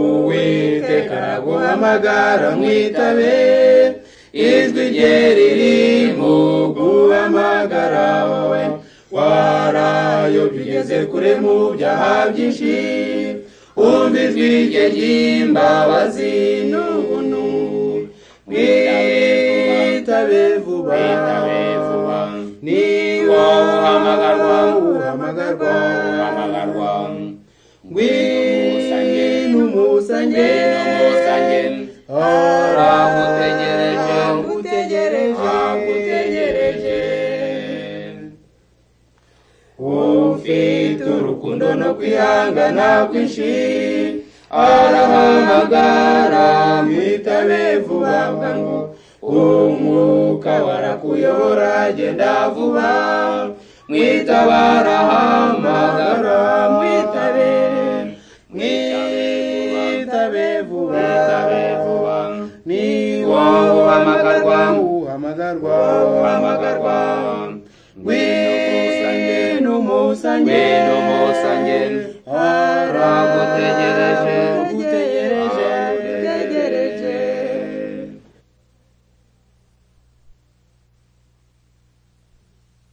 uwiteka araguhamagara mwitabe ijwi rye riri mu guhamagara wowe warayobye ugeze kure mu byaha byinshi umva ijwi rye ry'imbabazi n'ubuntu mwitabe vuba Mwitabe vuba. niba uhamagarwa uhamagarwa uhamagarwa ngwino umusange Ngwino umusange. aragutegereje Agutegereje. agutegereje ufite urukundo no kwihangana kwinshi arahamagara mwitabe vuba bwangu umwuka warakuyobora genda vuba mwitabara hamagara mwitabe mwitabe vuba Mwitabe vuba. ni wowe uhamagarwa uhamagarwa uhamagarwa ngwino umusange Ngwino umusange. aragutegereje Aragutegereje.